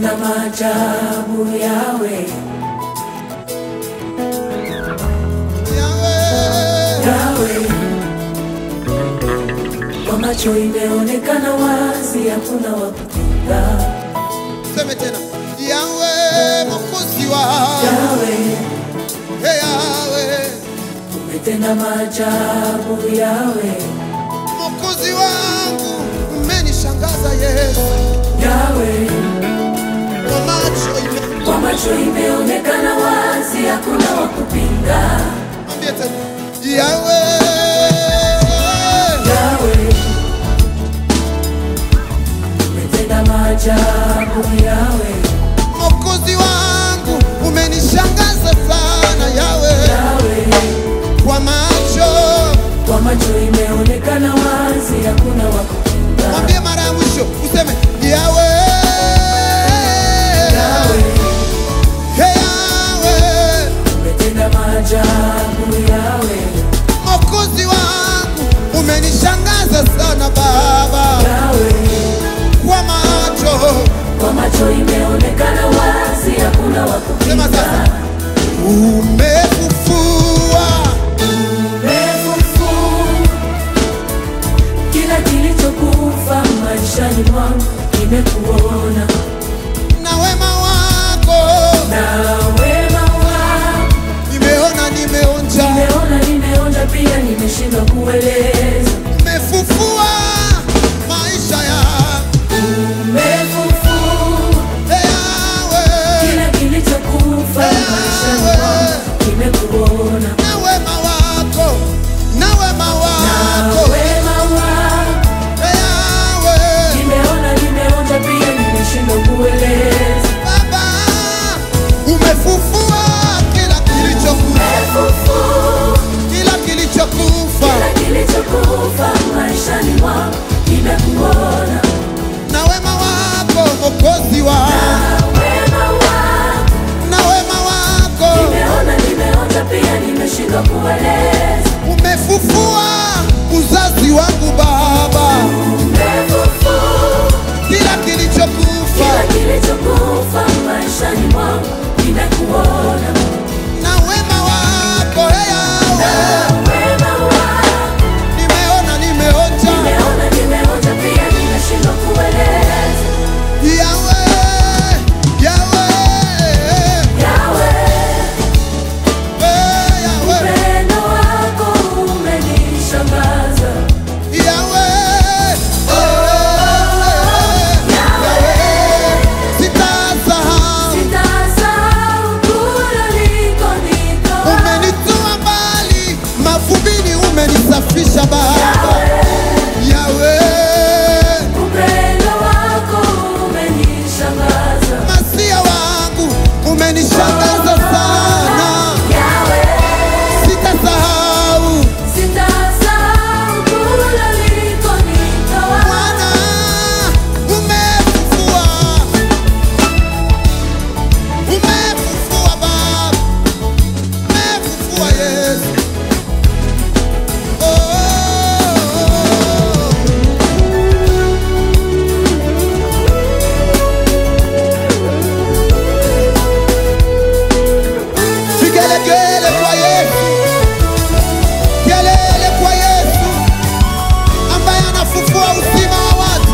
umetenda maajabu yawe Yahweh, yawe kwa macho imeonekana wazi hakuna wa kupinga seme tena Yahweh, mwokozi wangu yawe Hey, Yahweh, umetenda maajabu yawe mwokozi wangu umenishangaza Yesu yawe kwa macho ime- kwa macho imeonekana wazi hakuna wa kupinga Mwambie tena Yahweh, yawe umetenda maajabu yawe mwokozi wangu umenishangaza sana Yahweh, yawe kwa macho kwa macho imeonekana wazi hakuna wa kupinga mwambie mara ya mwisho useme Yahweh, yawe Hey, Yahweh, umetenda maajabu yawe mwokozi wangu umenishangaza sana Baba, yawe kwa macho kwa macho imeonekana wazi hakuna wa Sema kupinga sasa. umefufua Umefufu kila kilichokufa maishani mwangu nimekuona na wema wako na wema wako nimeona, nimeonja, nimeona nimeonja pia nimeshindwa kueleza umefufua maisha yangu Umefufu Hey, Yahweh, kila kilichokufa maishani mwangu nimekuona na wema wako, na wema na wako wema wako Hey, Yahweh, nimeona nimeonja pia nimeshindwa kueleza Baba, umefufua kila kilichokufa, Umefufu kila kilichokufa kila kilichokufa maishani mwangu nimekuona na wema wako Mwokozi na wangu, wema wako na wema wako nimeona nimeonja pia nimeshindwa kueleza umefufua uzazi wangu Baba, Umefufu kila kilichokufa kila kilichokufa maishani mwangu nimekuona na wema wako hey, na Yahweh, wema wako nimeona nimeonja nimeona nimeonja pia nimeshindwa kueleza Yahweh, Yahweh, yawe hey, Yahweh, upendo wako umenishangaza Yahweh, hey, Yahweh, sitasahau sitasahau kule ulikonitoa umenitoa mbali mavumbini, umenisafisha Baba Yahweh, upendo wako umenishangaza masia wangu umenishangaza sana, yawe sitasahau sitasahau kule ulikonitoa Bwana, umefufua, umefufua Baba, umefufua Yesu. Oh. Vigelegele kwa Yesu, kelele kwa Yesu ambaye anafufua uzima wa watu.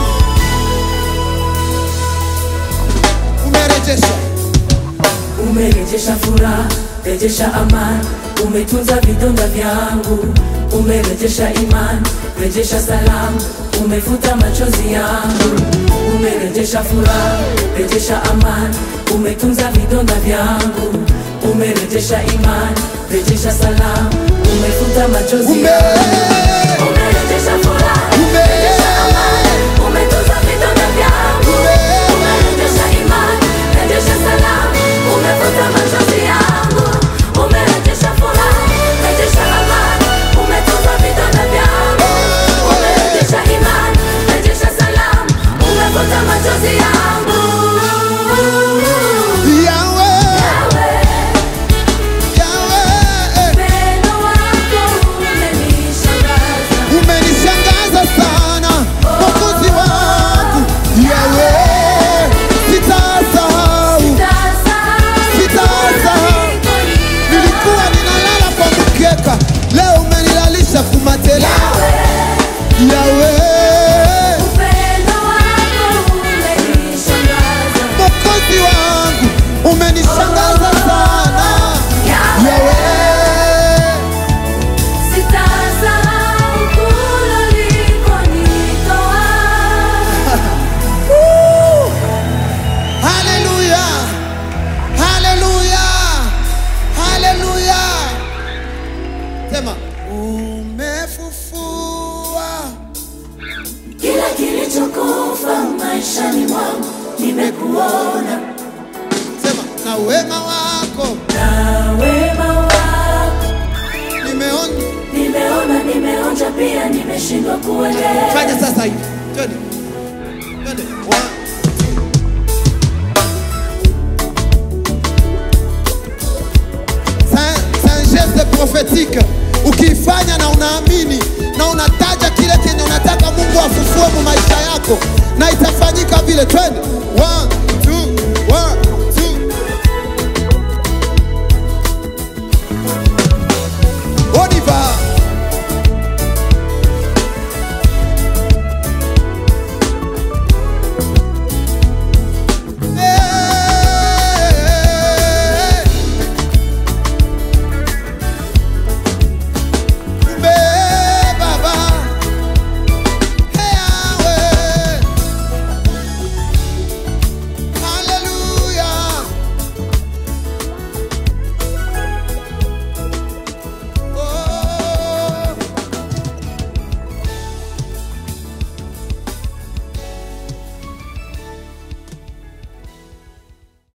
Umerejesha, umerejesha furaha rejesha amani umetunza vidonda vyangu umerejesha imani rejesha salamu umefuta machozi yangu umerejesha furaha rejesha amani umetunza vidonda vyangu umerejesha imani rejesha salamu umefuta machozi ume, yangu umerejesha furaha ume, rejesha amani umetunza vidonda vyangu umerejesha imani rejesha salamu umefuta machozi yangu umerejesha furaha rejesha amani umetunza vidonda vyangu umerejesha imani rejesha salamu umefuta machozi yangu Yahweh, Yawe, Yahweh, upendo wako umenishangaza nimekuona Sema na wema wako na wema wako nimeona. nimeona, nimeonja pia, nimeshindwa kuelewa. Fanya sasa hivi. Twende. Twende. One. C'est c'est un geste prophétique. Ukiifanya na unaamini na unataja kile kenye unataka Mungu afufue mu maisha yako na itafanyika vile. Twende.